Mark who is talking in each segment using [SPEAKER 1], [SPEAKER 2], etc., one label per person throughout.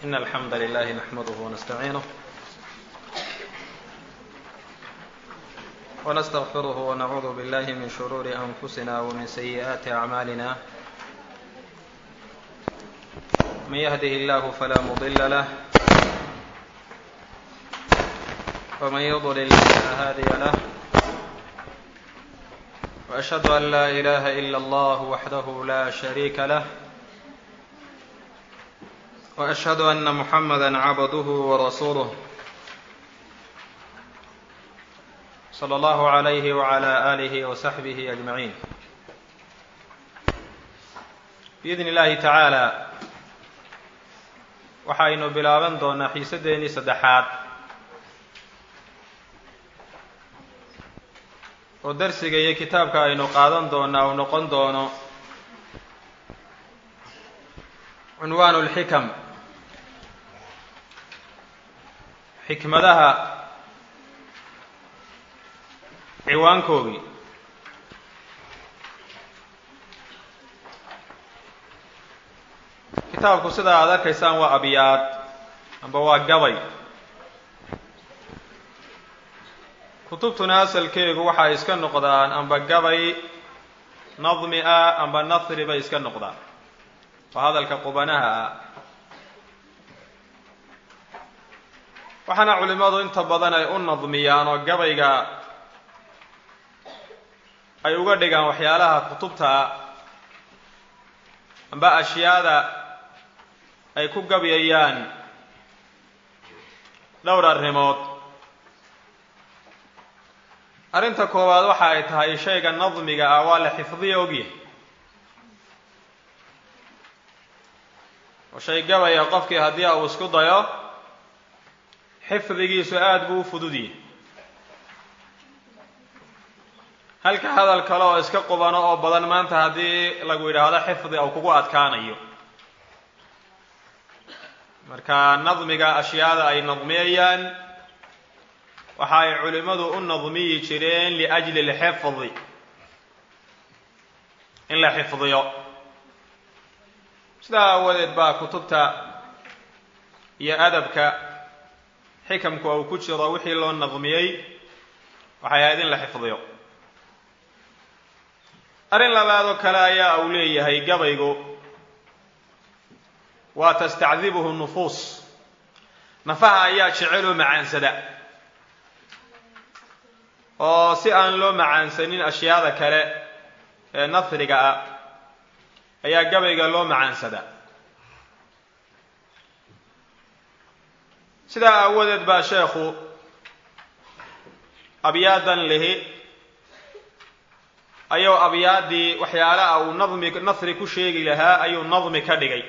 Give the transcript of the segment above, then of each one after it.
[SPEAKER 1] إن الحمد لله نحمده ونستعينه ونستغفره ونعوذ بالله من شرور أنفسنا ومن سيئات أعمالنا من يهده الله فلا مضل له ومن يضلل فلا هادي له وأشهد أن لا إله إلا الله وحده لا شريك له وأشهد أن محمدا عبده ورسوله صلى الله عليه وعلى آله وصحبه أجمعين بإذن الله تعالى waxaynu bilaaban doonaa xiisadeennii saddexaad oo darsiga iyo kitaabka aynu qaadan doonaa uu noqon doono cunwaanu lxikam xikmadaha ciwaankoogii kitaabku sida aad arkaysaan waa abyaad amba waa gabay kutubtuna asalkeegu waxay iska noqdaan amba gabay nadmi ah amba nasri bay iska noqdaan waa hadalka qubanaha ah waxaana culimmadu inta badan ay u nadmiyaan oo gabayga ay uga dhigaan waxyaalaha kutubta amba ashyaada ay ku gabyayaan dhowr arrimood arrinta koowaad waxa ay tahay shayga nadmiga ah waa la xifdiya ogyahay oo shay gabaya qofkii haddii uu isku dayo xifdigiisu aada buu u fududyahay halka hadal kale oo iska qubano oo badan maanta haddii lagu yidhaahdo xifdi uu kugu adkaanayo marka nadmiga ashyaada ay nadmiyayaan waxa ay culimmadu u nadmiyi jireen liajli lxifdi in la xifdiyo sidaa aawadeed baa kutubta iyo adabka xikamku uu ku jiro wixii loo nadmiyey waxay ahayd in la xifdiyo arrin labaadoo kale ayaa uu leeyahay gabaygu waa tastacdibuhu nufuus nafaha ayaa jeceloo macaansada oo si aan loo macaansanin ashyaada kale ee nasriga ah ayaa gabayga loo macaansadaa sidaa aawadeed baa sheekhu abyaadan lihi ayuu abyaaddii waxyaalaha uu nadmi nasri ku sheegi lahaa ayuu nadmi ka dhigay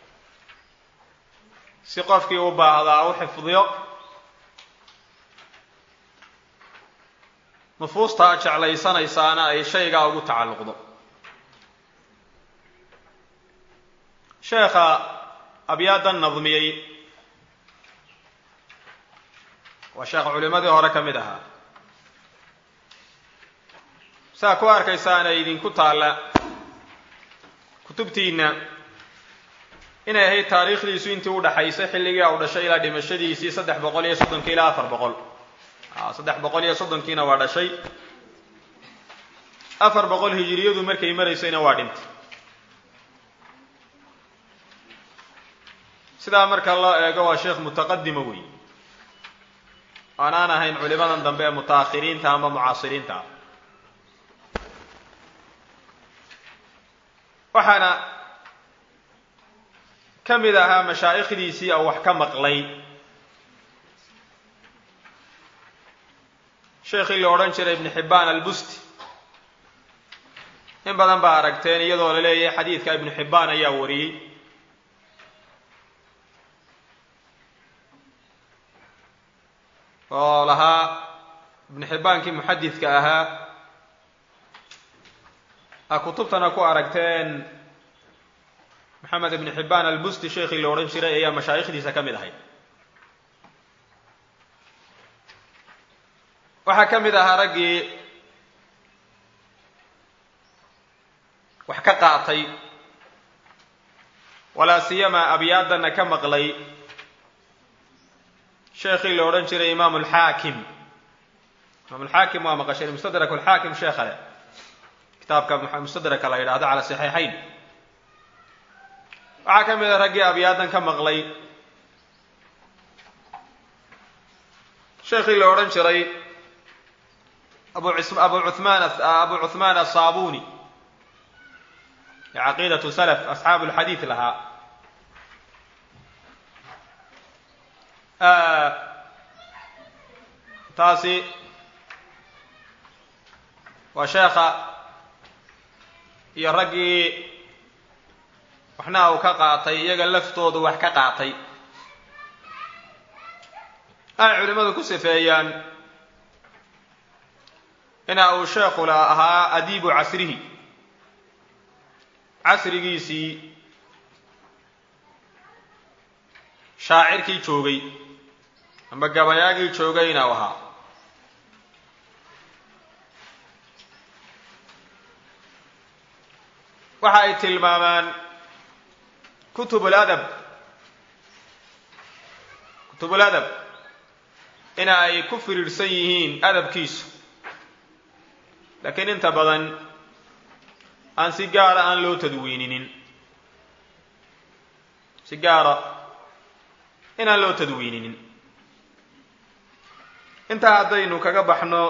[SPEAKER 1] si qofkii u baahdaa u xifdiyo nufuustaa jeclaysanaysaana ay shaygaa ugu tacalluqdo sheekha abyaadan nadmiyey waa sheekh culimadii hore ka mid ahaa saa ku arkaysaana idinku taalla kutubtiinna inay ahayd taariikhdiisu intii u dhaxaysay xilligii u dhashay ilaa dhimashadiisii saddex boqol iyo soddonkii ilaa afar boqol saddex boqol iyo soddonkiina waa dhashay afar boqol hijiriyadu markay maraysayna waa dhintay sidaa marka loo eego waa sheekh mutaqadima wey aanaan ahayn culimadan dambe ee mutaakhiriinta ama mucaasiriinta ah waxaana ka mid ahaa mashaa'ikhdiisii oo wax ka maqlay sheekhii la odhan jiray ibnu xibbaan albusti in badan baa aragteen iyadoo la leeyahay xadiidka ibnu xibbaan ayaa wariyey oo lahaa ibnu xibbaankii muxadidka ahaa a kutubtana ku aragteen maxamed ibnu xibbaan albusti sheekhii la odhan jiray ayaa mashaayikhdiisa ka mid ahayd waxaa ka mid ahaa raggii wax ka qaatay walaa siyama abyaadanna ka maqlay sheekhii la odhan jiray imaam alxaakim imaam alxaakim waa maqasheen mustadrak alxaakim sheekha leh kitaabka mustadraka la yidhaahdo cala saxiixayn waxaa ka mid a raggii abyaadan ka maqlay sheekhii la odhan jiray abu abu cumaan abu cuhmaan asaabuni ee caqiidatu salaf asxaabu lxadiid lahaa taasi waa sheekha iyo raggii waxna uu ka qaatay iyaga laftoodu wax ka qaatay ay culimmadu ku sifeeyaan ina uu sheekhu la ahaa adiibu casrihi casrigiisii shaacirkii joogay amba gabayaagii joogay ina u ahaa waxa ay tilmaamaan kutub ladab kutubul adab ina ay ku firiirsan yihiin adabkiisu laakiin inta badan aan si gaara aan loo tadwiininin si gaara inaan loo tadwiininin intaa haddaynu kaga baxno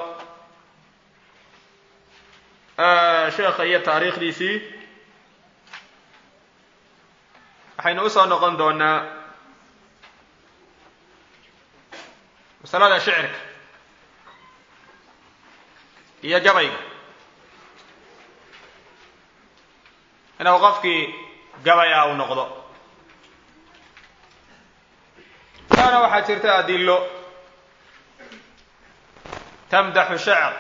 [SPEAKER 1] sheekha iyo taariikhdiisii waxaynu usoo noqon doonaa masalada shicirka iyo gabayga inuu qofkii gabaya uu noqdo taana waxaa jirta adilo tamdaxu shacr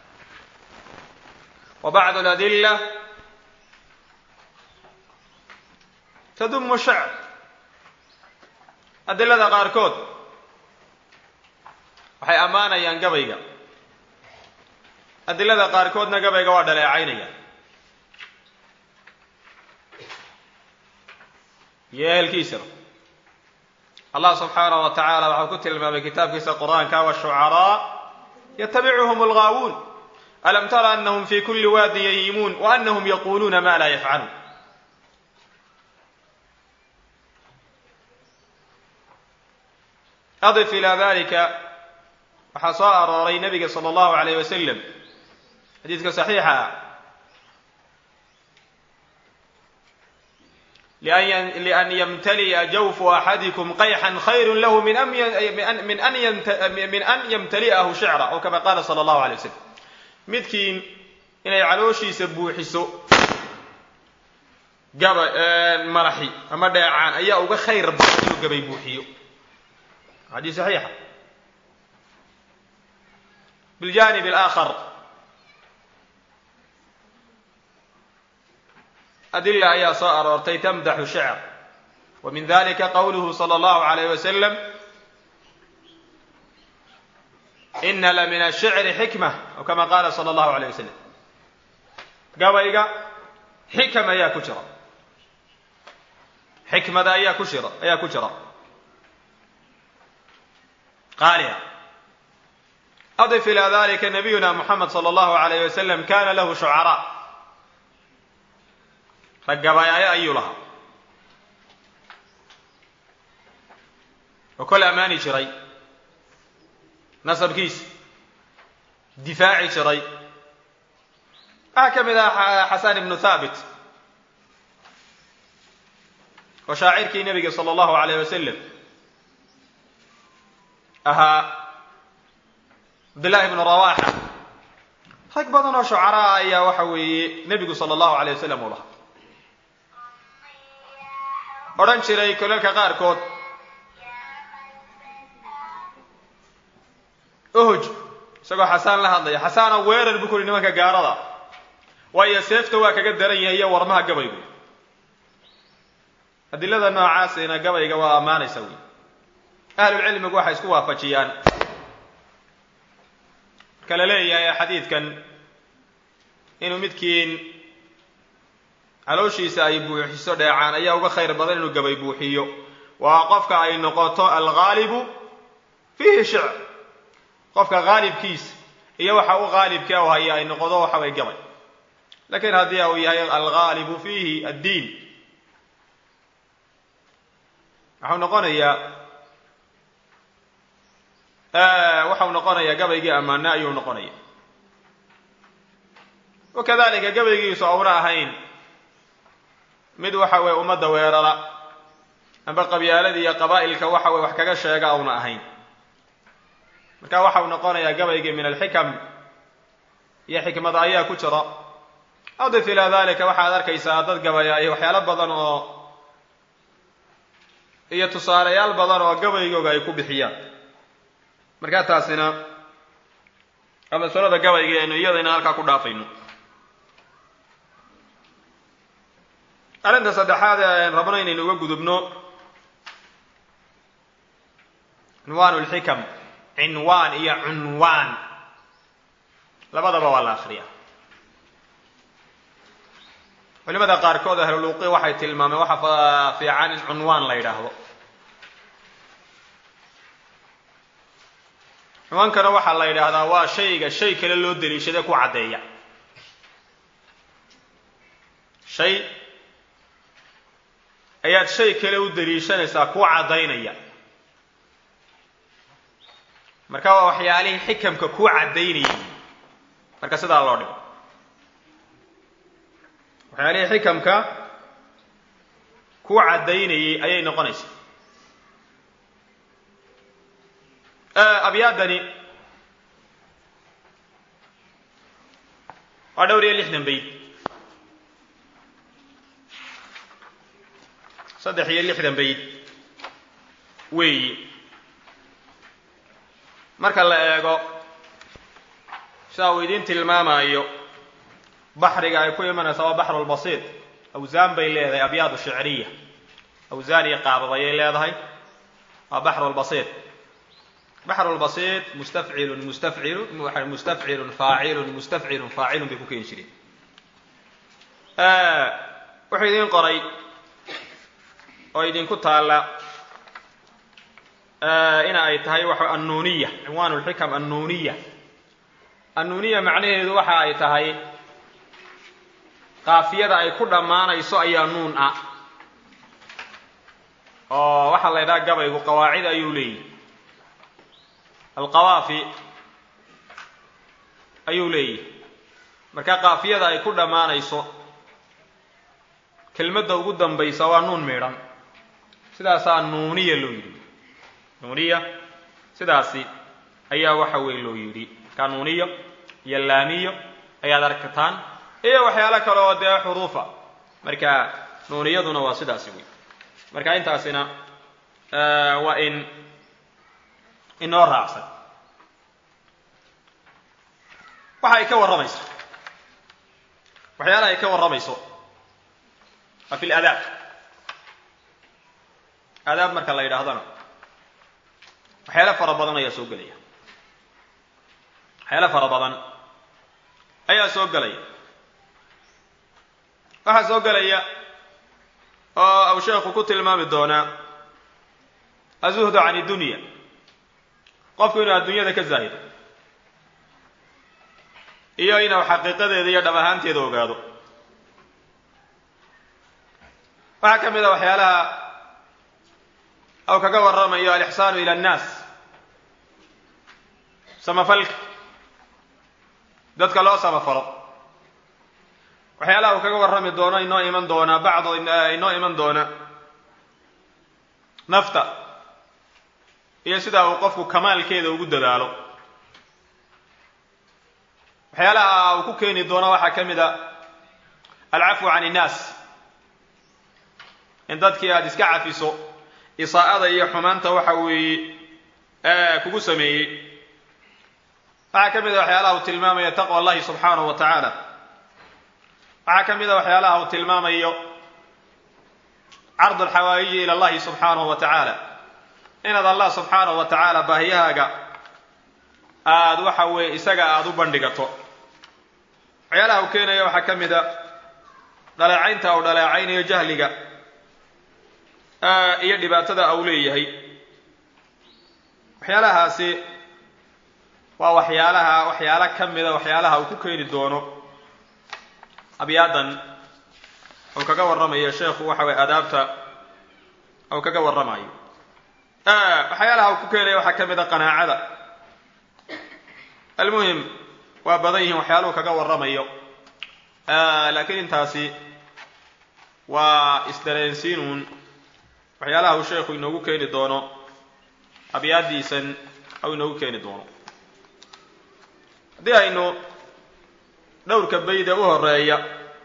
[SPEAKER 1] wa bacdu aladila tadumu shacr adilada qaarkood waxay ammaanayaan gabayga adilada qaarkoodna gabayga waa dhaleecaynaya iyo ehelkiisaba allah subxaanaه wa tacaala waxau ku tilmaamay kitaabkiisa qur'aanka washucaraa yatabicuhum algaawuun alam tara anahum fi kuli waadin yahiimuun wa anahum yaquluuna ma laa yafcaluun adif ilaa dalika waxaa soo arooray nabiga salى اllahu alayh wasalam xadiidka saxiixa ah lian ymtali'a jawfu axadikum qayxan khayru lahu min an ymtali'ahu shicra oo kama qaala salى اllahu alay wasalam midkiin inay calooshiisa buuxiso gaba maraxi ama dheecaan ayaa uga khayr badan inuu gabay buuxiyo xadiis saxiixa biljanib alaakhar adila ayaa soo aroortay tamdaxu shicr wa min dalika qowluhu salى اllahu alayh wasalam ina la min ashicri xikma o kama qaala salى اllahu alayh wasalam gabayga xikam ayaa ku jira xikmada ayaa ku jira ayaa ku jira qaaliha adif ilى dalika nabiyuna muxamed salى اllahu alayh wasalam kana lahu shucaraa rag gabayaayo ayuu lahaa oo kol ammaani jiray nasabkiisa difaaci jiray waxaa ka mid ah xasan ibnu thaabit oo shaacirkii nebiga salى اllahu alayh wasalam ahaa cabdillahi ibnu rawaxa rag badan oo shucaraa ayaa waxa weeye nebigu salى اllahu alayh wasalam u lahaa odhan jiray kolalka qaarkood ohoj isagoo xasaan la hadlaya xasaana weerar buu ku uhi nimanka gaarada waayo seefta waa kaga daran yahay iyo warmaha gabaygu adilada noocaasina gabayga waa ammaanaysa wey ahlulcilmigu waxay isku waafajiyaan marka la leeyahay xadiidkan inuu midkiin calooshiisa ay buuxiso dheecaan ayaa uga khayr badan inuu gabay buuxiyo waa qofka ay noqoto alghaalibu fiihi shicr qofka haalibkiisa iyo waxa u haalibka u haya ay noqdo waxa way gabay lakiin haddii uu yahay alghaalibu fiihi addiin waxau noqonayaa waxau noqonayaa gabaygii ammaane ayuu noqonaya wakadalika gabaygiisu auna ahayn mid waxa weye ummadda weerara amba qabyaaladii iyo qabaa'ilka waxa weye wax kaga sheega auna ahayn marka waxau noqonayaa gabaygii min alxikam iyo xikmada ayaa ku jira adif ilaa dalika waxaad arkaysaa dad gabaya iyo waxyaalo badan oo iyo tusaalayaal badan oo gabaygooga ay ku bixiyaan markaa taasina waa masalada gabaygeenu iyadayna halkaa ku dhaafayno arrinta saddexaad ee aan rabno inaynu uga gudubno cinwaan lxikam cinwaan iyo cunwaan labadaba waa la akriyaa culimada qaarkood ahluluuqi waxay tilmaameen waxa fiican in cunwaan la yidhaahdo cunwaankana waxaa la yidhaahdaa waa shayga shay kale loo daliishada ku caddeeya shay ayaad shay kale u daliishanaysaa ku caddaynaya marka waa waxyaalihii xikamka ku caddaynayay marka sidaa loo dhigo waxyaalihii xikamka ku caddaynayay ayay noqonaysaa abyaadani waa dhowr iyo lixdan bayd saddex iyo lixdan bayd weeyi marka la eego sidaa uu idiin tilmaamayo baxriga ay ku imanaysaa waa baxrulbasiid awsaan bay leedahay abyaadu shicriya awsaan iyo qaabab ayay leedahay waa baxrulbasiid baxrulbasiid mustafcilun mustafcilun mustafcilun faacilun mustafcilun faacilun bay ku keeni jireen wuxuu idiin qoray oo idinku taalla ina ay tahay waxa annuuniya cinwaan lxikam annuuniya annuuniya macnaheedu waxa ay tahay qaafiyada ay ku dhammaanayso ayaa nuun ah oo waxaa la ydhaha gabaygu qawaacid ayuu leeyahy alqawaafi ayuu leeyahy marka qaafiyada ay ku dhammaanayso kelmadda ugu dambaysa waa nuun midhan sidaasaa nuuniya loo yidhi nuuniya sidaasi ayaa waxa weeye loo yidhi markaa nuuniyo iyo laamiyo ayaad arkataan iyo waxyaalo kale oo dee xuruufa marka nuuniyaduna waa sidaasi wey marka intaasina waa in inoo raacsan waxa ay ka warramayso waxyaalaha ay ka warramayso waa fi ladaab aadaab marka la yidhaahdana waxyaalo fara badan ayaa soo gelaya waxyaalo fara badan ayaa soo gelaya waxaa soo gelaya oo aw sheekhu ku tilmaami doonaa azuhdu can iddunya qofku inuu adduunyada ka zaahido iyo inuu xaqiiqadeeda iyo dhab ahaanteeda ogaado waxaa ka mid a waxyaalaha aw kaga warramayo alixsaanu ila annaas samafalka dadka loo samafalo waxyaalaha uu kaga warrami doono inoo iman doonaa bacdo inoo iman doona nafta iyo sidaa uu qofku kamaalkeeda ugu dadaalo waxyaalaha uu ku keeni doono waxaa ka mid a alcafwu can innaas in dadkii aada iska cafiso isaa'ada iyo xumaanta waxa weeye kugu sameeyey waxaa ka mid a waxyaalaha uu tilmaamayo taqwa allahi subxaanahu wa tacaala waxaa ka mid a waxyaalaha uu tilmaamayo cardu alxawaaiji ila allahi subxaanahu wa tacaala inaad allah subxaanahu wa tacaala baahiyahaaga aada waxa weeye isaga aada u bandhigato waxyaalaha uu keenaya waxaa ka mid a dhaleecaynta uu dhaleecaynayo jahliga iyo dhibaatada au leeyahay waxyaalahaasi waa waxyaalaha waxyaalo ka mida waxyaalaha uu ku keeni doono abyaadan ou kaga warramayo sheekhu waxa weye adaabta ou kaga warramayo waxyaalaha uu ku keenaya waxaa ka mid a qanaacada almuhim waa badan yihiin waxyaaluhu kaga warramayo laakiin intaasi waa isdareensiinuun waxyaalaha uu sheekhu inoogu keeni doono abyaadiisan ou inoogu keeni doono haddii aynu dhowrka bayde u horeeya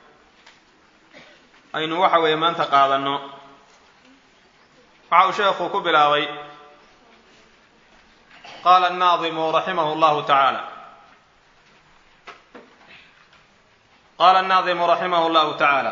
[SPEAKER 1] aynu waxa weeye maanta qaadanno waxa uu sheekhu ku bilaabay qaala annaadimu raximahu llahu tacaala qaala annaadimu raximahu llahu tacaala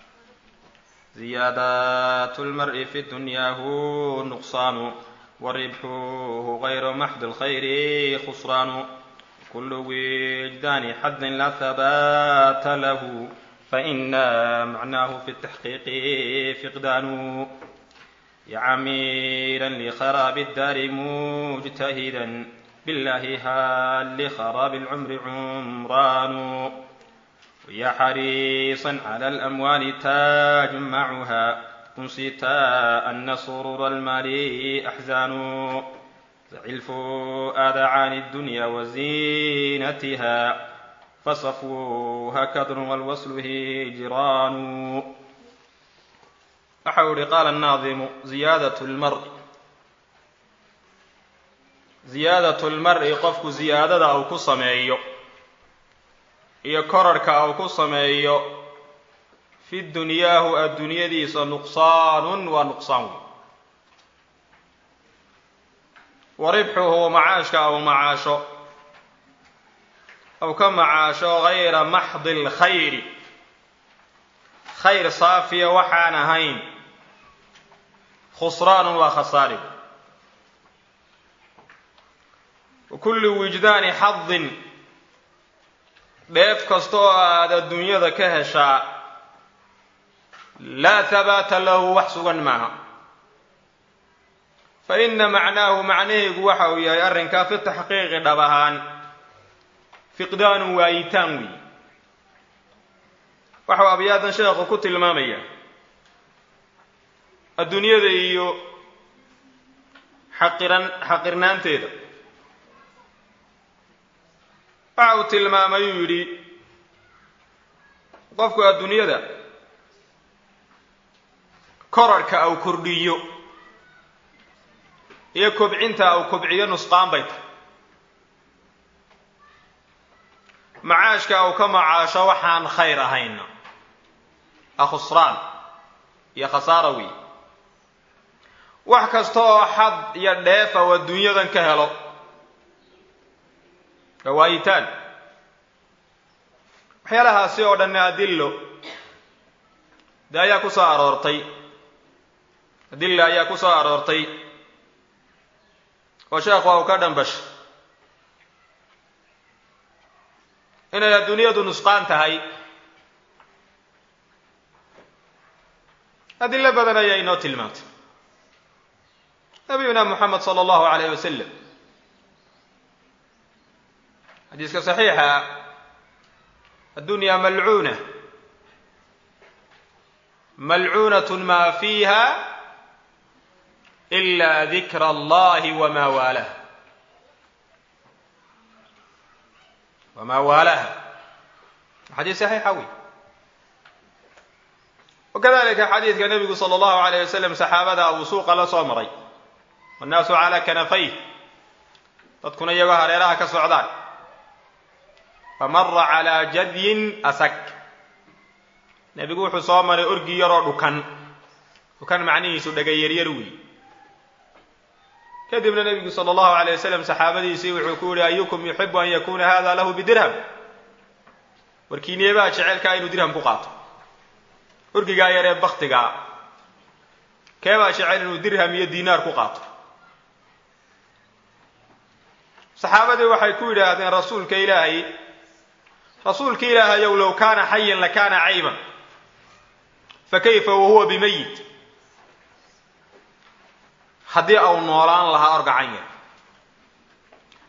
[SPEAKER 1] ziyaadaat lmar'i fi dunyaahu nuqsaanu waribxuhu gayru maxdi lkhayri khusraanu kul wijdaani xadin la habaata lahu faina macnaahu fi taxqiiqi fiqdaanu yacamiiran likharaabi اdaari mujtahidan billahi hal likharaabi اlcumri cumraanu ويا حريصا على الأموال تجمعها أنسيتا أن سرور المال أحزان زع الفؤاد عن الدنيا وزينتها فصفوها كدر والوصل هجران أحول قال الناظم زيادة المرء زيادة المرء قفك زيادة أو كصميو iyo korarhka uu ku sameeyo fi dunyaahu adduunyadiisa nuqsaanun waa nuqsaan wey wa ribxuhu macaashka au macaasho ou ka macaasho gayra maxdi lkhayri khayr saafiya waxaan ahayn khusraanun waa khasaari wa kulli wijdaani xadin dheef kasta oo aad adduunyada ka heshaa laa habaata lahu wax sugan maaha fa ina macnaahu macnaheegu waxa uu yahay arrinkaa fi taxqiiqi dhab ahaan fiqdaanun waayitaan weey waxau abyaadan sheekhu ku tilmaamaya adduunyada iyo xaqiran xaqirnaanteeda waxa uu tilmaamay uu yidhi qofku adduunyada korarhka au kordhiyo iyo kobcinta au kobciyo nusqaan bay tahay macaashka au ka macaasho waxaan khayr ahayna a khusraan iyo khasaara wey wax kasta oo xad iyo dheefa oo adduunyadan ka helo waayitaan waxyaalahaasi oo dhanna adillo de ayaa ku soo aroortay adilla ayaa ku soo aroortay oo sheekhu uu ka dhambashay inay adduunyadu nusqaan tahay adillo badan ayaa inoo tilmaantay nabiyuna moxamed sala allahu alayh wasalam xadiiska saxiixa addunya malcuuna malcuunat ma fiiha ila dikra allahi wama waalaha wama waalaha xadiis saxiixa wey wakadalika xadiidka nebigu sala allahu alayh wasalam saxaabada uu suuqa la soo maray wannaasu calaa kanafayh dadkuna iyagoo hareeraha ka socdaan famara calaa jadyin asak nebigu wuxuu soo maray orgi yaroo dhukan dhukan macnihiisu dhagayaryar wey kadibna nebigu sala allahu alayh wasalam saxaabadiisii wuxuu ku yihi ayukum yuxibu an yakuna hada lahu bidirham warkiineebaa jecelkaa inuu dirham ku qaato orgigaa yaree baktigaa keebaa jecel inuu dirham iyo diinaar ku qaato saxaabadii waxay ku yidhaahdeen rasuulka ilaahay rasuulka ilaahayow low kaana xayan lakaana cayban fakayfa wahuwa bimayit haddii au noolaan lahaa orgacan yar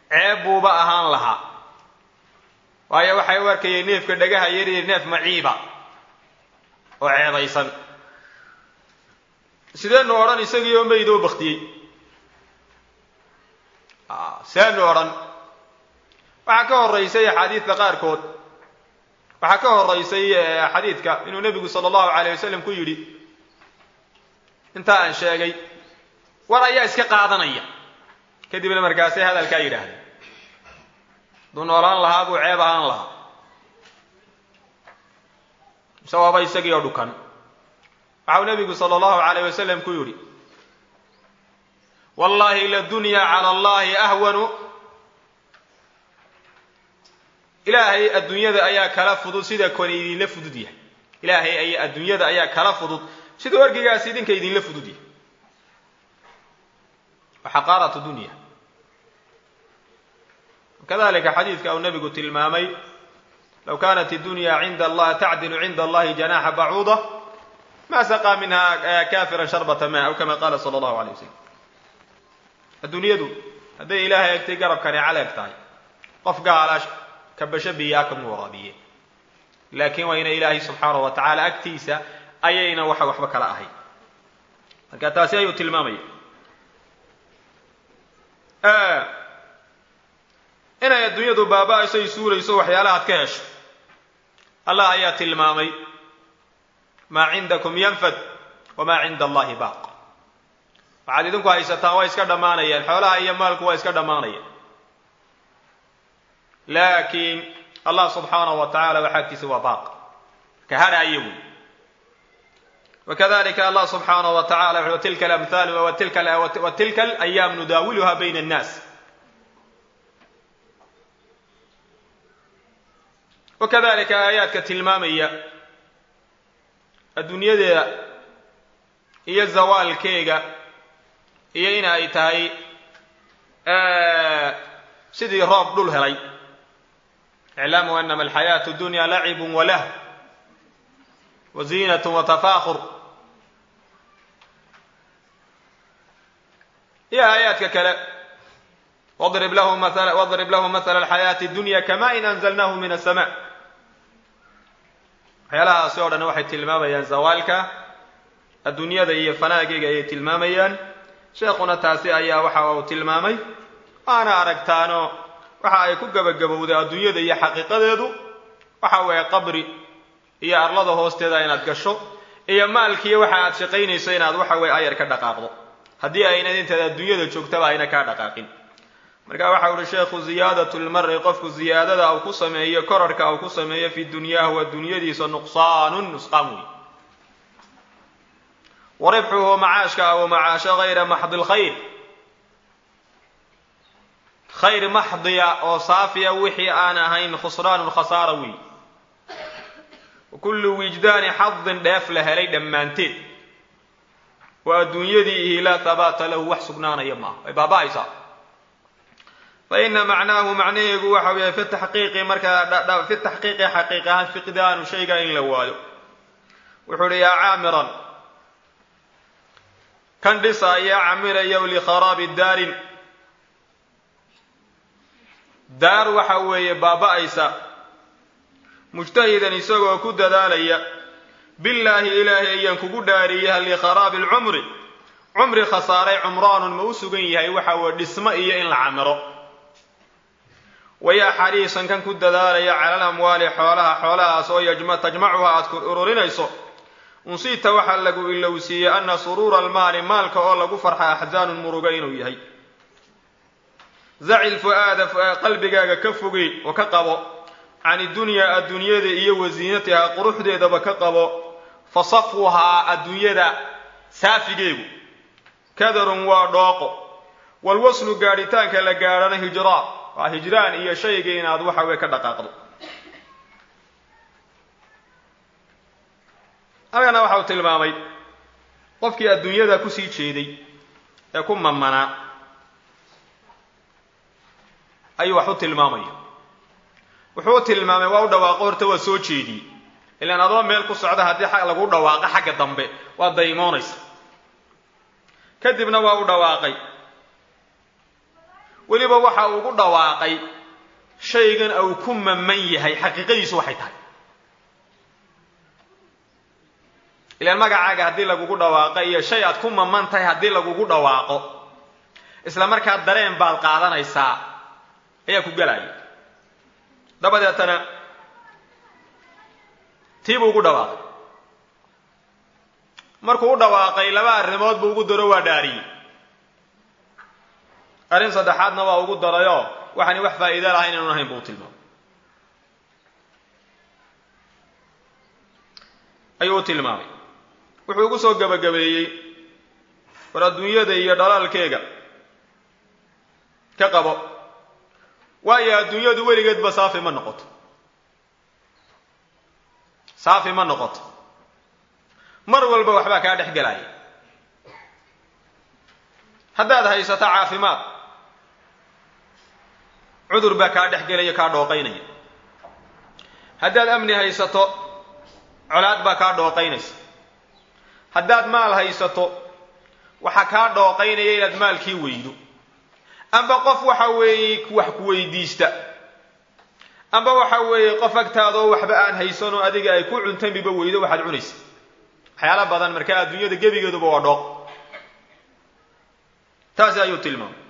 [SPEAKER 1] ceeb buuba ahaan lahaa waayo waxay u arkayeen neefka dhagaha yariyo neef maciiba oo ceebaysan sideenu odhan isagii oo meyd oo baktiyey sideenu odhan waxaa ka horeysay axaadiidka qaarkood waxaa ka horeysay xadiidka inuu nebigu sala allahu alayh wasalam ku yidhi intaa aan sheegay war ayaa iska qaadanaya kadibna markaasay hadalkaa yidhaahdeen hadduu noolaan lahaa buu ceeb ahaan lahaa mise waaba isagii oo dhukan waxau nebigu sala allahu alayh wasalam ku yidhi wallahi ladunya cala allahi ahwanu ilaahay adduunyada ayaa kala fudud sida kon idinla fudud yahay ilaahay ay adduunyada ayaa kala fudud sida orgigaas idinka idinla fudud yahay xaqaaratu dunya kadalika xadiidka uu nebigu tilmaamay low kanat اdunya cinda allah tacdilu cinda allahi janaxa bacuuda ma saqaa minha kafira sharbata ma aw kama qala sala allahu alay wasalam adduunyadu hadday ilaahay egtay garabkani caleeg tahay qof gaala kabasho biyaa kama waraabiye laakiin waa ina ilaahay subxaanahu wa tacaala agtiisa ayayna waxa waxba kala ahayn marka taasi ayuu tilmaamaya inay adduunyadu baaba-ayso ay suurayso waxyaalaha ad ka hesho allah ayaa tilmaamay maa cindakum yanfad wamaa cinda allahi baaq waxaad idinku haysataan waa iska dhammaanayaan xoolaha iyo maalku waa iska dhammaanayaan laakiin allah subxaanahu wa tacala waxa agtiisa waa baaq ka hadha iyagu wakadalika allah subxaanahu wa tacala wuxu tilka alamhaalu wa tilka alayaam nudaawiluha bayna annaas wakadalika aayaadka tilmaamaya adduunyadeeda iyo zawaalkeega iyo in ay tahay sidii roob dhul helay iclaamuu anama alxayaatu dunya lacibun walah wa ziinat watafaakur iyo aayaadka kale wadrib lahu maala wadrib lahu mahala alxayaati dunya kama in anzalnahu min asama waxyaalahaasi o dhan waxay tilmaamayaan zawaalka adduunyada iyo fanaageega ayay tilmaamayaan sheekhuna taasi ayaa waxa uu tilmaamay waana aragtaano waxa ay ku gebagabowday adduunyada iyo xaqiiqadeedu waxa weeye qabri iyo arlada hoosteeda inaad gasho iyo maalkiiyo waxa aad shaqaynayso inaad waxa weye ayar ka dhaqaaqdo haddii aynad intaad adduunyada joogtaba ayna kaa dhaqaaqin marka waxa uhi sheekhu ziyaadat lmari qofku ziyaadada uu ku sameeyo korarhka uu ku sameeyo fi dunyaahu adduunyadiisa nuqsaanun nusqaan wey wa ribxuhu macaashka aw macaasho hayra maxdi lkhayr khayr maxdiya oo saafiya wixii aan ahayn khusraanun khasaara wey wa kullu wijdaani xadin dheef la helay dhammaanteed waa adduunyadii ihi laa habaata lahu wax sugnaanaya maaha way baaba-aysaa fa ina macnaahu macnaheegu waxa weeye fi taxqiiqi markaa fi taxqiiqi xaqiiq ahaan fiqdaanu shayga in la waayo wuxuu uhi yaa caamiran kan dhisaaya camirayow likharaabi daarin daar waxa weeye baaba-aysa mujtahidan isagoo ku dadaalaya billaahi ilaahay ayaan kugu dhaariyay likharaabi alcumri cumri khasaaray cumraanun ma u sugan yahay waxa weye dhismo iyo in la camiro wayaa xariisan kan ku dadaalaya cala alamwaali xoolaha xoolahaas oo tajmacuha aad ku ururinayso unsiita waxaa lagu ilowsiiyey ana suruura almaali maalka oo lagu farxa axzaanun muruga inuu yahay zacil fu-aada qalbigaaga ka fogey oo ka qabo can idunyaa adduunyada iyo wasiinatihaa quruxdeedaba ka qabo fa safwuhaa adduunyada saafigeegu kadarun waa dhooqo walwaslu gaadhitaanka la gaadhana hijraa waa hijraan iyo shayga inaad waxa weye ka dhaqaaqdo halkana waxa uu tilmaamay qofkii adduunyada kusii jeeday ee ku mamanaa ayuu wax u tilmaamaya wuxuu u tilmaamay waa u dhawaaqo horta waa soo jeediyey ilaan adoo meel ku socda haddii lagu dhawaaqo xagga dambe waa daymoonaysa kadibna waa u dhawaaqay weliba waxa uu ugu dhawaaqay shaygan uu ku maman yahay xaqiiqadiisu waxay tahay ilaan magacaaga haddii lagugu dhawaaqo iyo shay aad ku maman tahay haddii lagugu dhawaaqo isla markaa dareen baad qaadanaysaa ayaa ku gelaya dabadeetana tii buu ugu dhawaaqay markuu u dhawaaqay laba arrimood buu ugu daro waa dhaariyey arrin saddexaadna waa ugu darayoo waxaani wax faa'iida lahayn inaanu ahayn buu tilmaamay ayuu u tilmaamay wuxuu ugu soo gebagabeeyey war adduunyada iyo dhalaalkeega ka qabo waayo adduunyadu weligeedba saafi ma noqoto saafi ma noqoto mar walba waxbaa kaa dhex gelaya haddaad haysato caafimaad cudur baa kaa dhex gelaya kaa dhooqaynaya haddaad amni haysato colaad baa kaa dhooqaynaysa haddaad maal haysato waxaa kaa dhooqaynaya inaad maalkii weydo amba qof waxa weeye wax ku weydiista amba waxa weeye qof agtaada oo waxba aan haysanoo adiga ay ku cuntamiba weydo waxaad cunaysa waxyaala badan markaa adduunyada gebigeeduba waa dhooq taasi ayuu tilmaamay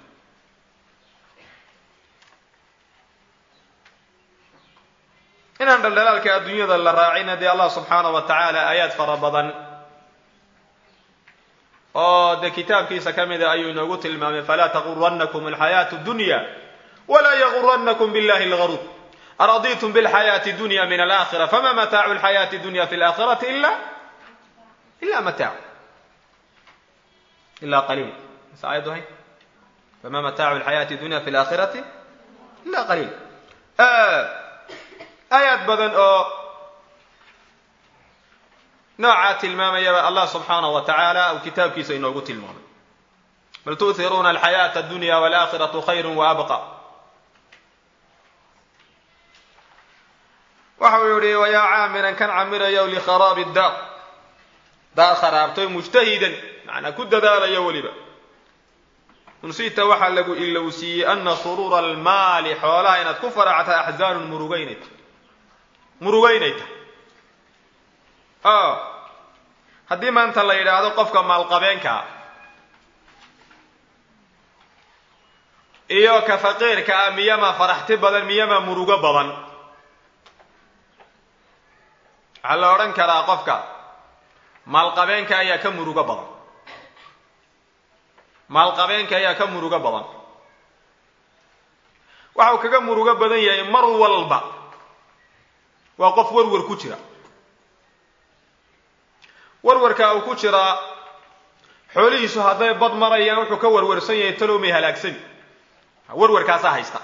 [SPEAKER 1] inaan dhaldhalaalka adduunyada la raacina dee allah subxaanahu wa tacaala aayaad fara badan oo dee kitaabkiisa ka mida ayuu inoogu tilmaamay falaa taguranakum alxayaatu dunya walaa yaguranakum billahi algaruur araditum bilxayaati dunya min alaakhira fama mataacu alxayaati dunya fi alaakhirati ila ila mataacu ila qaliil mas aayaddu hay fama mataacu alxayaati dunya fi alaakhirati ila qaliil aayaad badan oo noocaa tilmaamayaba allah subxaanahu wa tacaala uu kitaabkiisa inoogu tilmaamay bal tu'hiruuna alxayaata addunya waalaakhiratu khayru wa abqa waxa uu yihi wayaa caamiran kan camirayow likharaabi daar daar kharaabtoy mujtahidan macnaa ku dadaalayo weliba unsita waxaa lagu ilowsiiyey ana suruura almaali xoolaha inaad ku faracta axzaanun murugaynayta murugaynayta o haddii maanta la yidhaahdo qofka maalqabeenkaa iyo ka faqiirka ah miyama faraxti badan miyama murugo badan waxaa la odhan karaa qofka maalqabeenka ayaa ka murugo badan maalqabeenka ayaa ka murugo badan waxa uu kaga murugo badan yahay mar walba waa qof warwar ku jira warwarka uu ku jiraa xoolihiisu hadday bad marayaan wuxuu ka warwarsan yahay talow may halaagsani warwarkaasaa haysta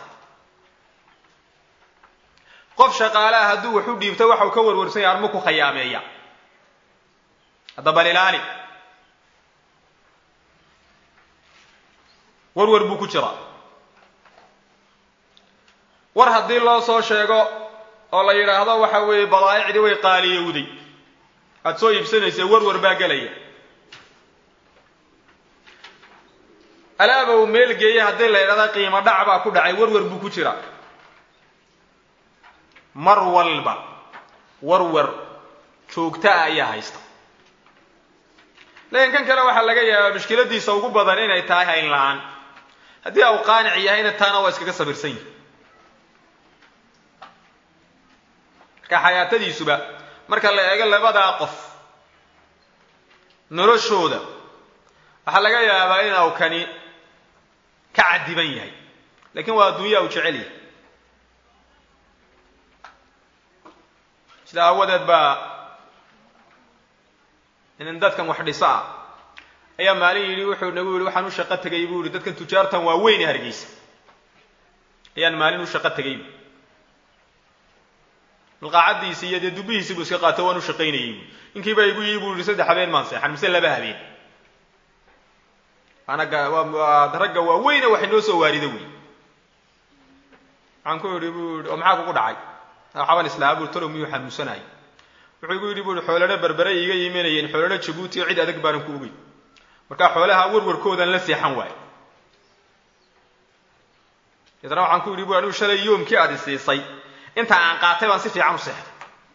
[SPEAKER 1] qof shaqaalaha hadduu wax u dhiibto waxa uu ka warwarsan yahay arma ku khayaameeya hadda bal ilaali warwar buu ku jiraa war haddii loo soo sheego oo la yidhaahdo waxa weeye badaa'icdii way qaaliyowday aada soo iibsanaysa warwar baa gelaya alaaba uu meel geeyey haddii la yidhahda qiimo dhac baa ku dhacay warwar buu ku jiraa mar walba warwar joogtaa ayaa haysta laakiin kan kale waxaa laga yaabaa mushkiladiisa ugu badan inay tahay hayn la-aan haddii au qaanic yahayna taana waa iskaga sabirsan yihi marka xayaatadiisuba marka la eego labadaa qof noloshooda waxaa laga yaabaa inuu kani ka cadiban yahay lakiin waa adduunyaa uu jecel yahay sida aawadeed baa inin dadkan wax dhisa ah ayaa maalin yidhi wuxuu nagu yidhi waxaan u shaqo tegay buu yihi dadkan tujaartan waa weyne hargeysa ayaan maalin u shaqo tegay milqaacadiisi iyo dee dubihiisi buu iska qaato waan u shaqaynayay bu ninkiiba igu yii buu yihi saddex habeen maan seexan mise laba habeen anaga waa ragga waa weyne wax inoo soo waarido wey waxaan ku yidhi bu yidhi oo maxaa kugu dhacay waxaban islahaa bui talow miyuu xanuunsanayay wuxuu igu yidhi bu yihi xoolana berbere iiga imanayeen xoolana jabuuti oo cid adag baanan ku ogey markaa xoolaha warwarkoodan la seexan waayo deetna waxaan ku yidhi bu anigu shalay yoomkii aad isiisay inta aan qaatay baan si fiican u seexday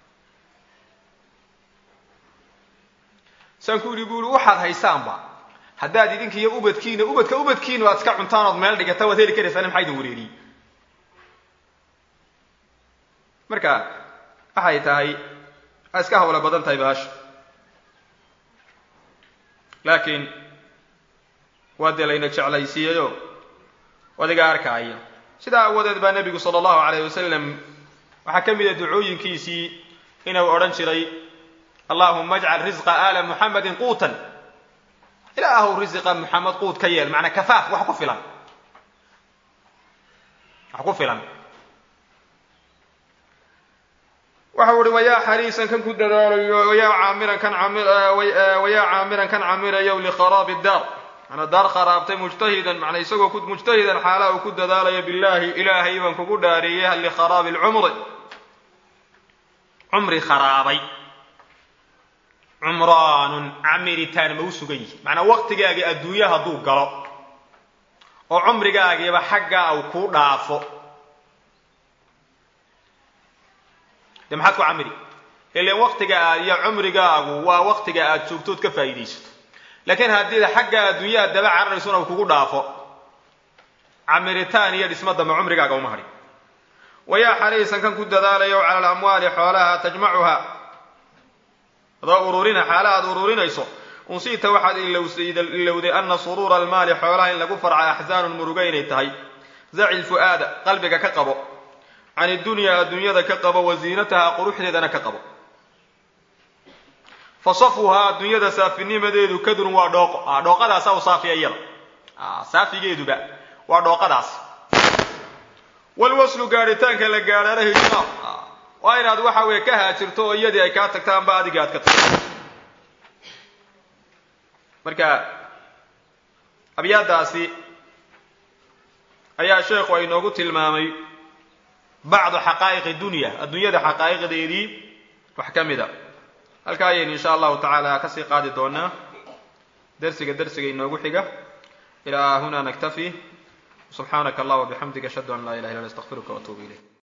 [SPEAKER 1] saan ku yidhi bu ui waxaad haysaanba haddaad idinkiiyo ubadkiina ubadka ubadkiina aad iska cuntaan ood meel dhigata waad heli karaysaan maxaa idin wareeriyey marka waxay tahay a iska hawlo badan tahay baasha laakiin waa dee layna jeclaysiiyeyo adiga arkaaya sidaa awadeed baa nebigu sala allahu alayh wasalam waxaa ka mida ducooyinkiisii inuu odhan jiray allahuma ajcal risqa aala muxamedin quutan ilaahu risiqa muxamed quud ka yeel macnaa kafaaf wax ku filan wax ku filan waxa uhi wayaa xariisan kan ku dadaalayo wayaa caamiran kan wayaa caamiran kan camirayow likharaabi daar manaa daar kharaabtay mujtahidan manaa isagoo mujtahidan xaalaha uu ku dadaalayo billahi ilaahay baan kugu dhaariyey likharaabi lcumri cumri kharaabay cumraanun camiritaan ma u sugan yihi macnaa waqtigaagii adduunya hadduu galo oo cumrigaagiiba xaggaa uu kuu dhaafo dee maxaad ku camiri ilan waqtiga aad iyo cumrigaagu waa waqtiga aad joogtood ka faa'iidaysato laakiin haddii xagga adduunyaha daba cararaysuna uu kugu dhaafo camiritaan iyo dhisma dambe cumrigaaga uma hadhin wayaa xariisan kan ku dadaalayo cala alamwaali xoolaha tajmacuha adoo ururina xaala aad ururinayso unsiita waxaad ilowday ana suruura almaali xoolaha in lagu farca axsaanun muruga inay tahay zaci lfu'aada qalbiga ka qabo can idunyaa adduunyada ka qabo wa ziinataha quruxdeedana ka qabo fa safwuhaa adduunyada saafinimadeedu kadrun waa dhooqo dhooqadaasa u saafiya iyada saafigeeduba waa dhooqadaas walwaslu gaadhitaanka la gaadhaana hijraar waa inaad waxa weeye ka haajirto oo iyadii ay kaa tagto amba adiga aad ka tagto marka abyaadaasi ayaa sheekhu ay noogu tilmaamay bacdu xaqaa'iqi dunya adduunyada xaqaa'iqdeedii wax ka mid a halkaa ayaynu insha allahu tacaala kasii qaadi doonaa dersiga dersiga inoogu xiga ilaa huna naktafi subxaanaka allah wabixamdika ashhadu an laa ilaha illa anta astaqfiruka waatuubu ilayk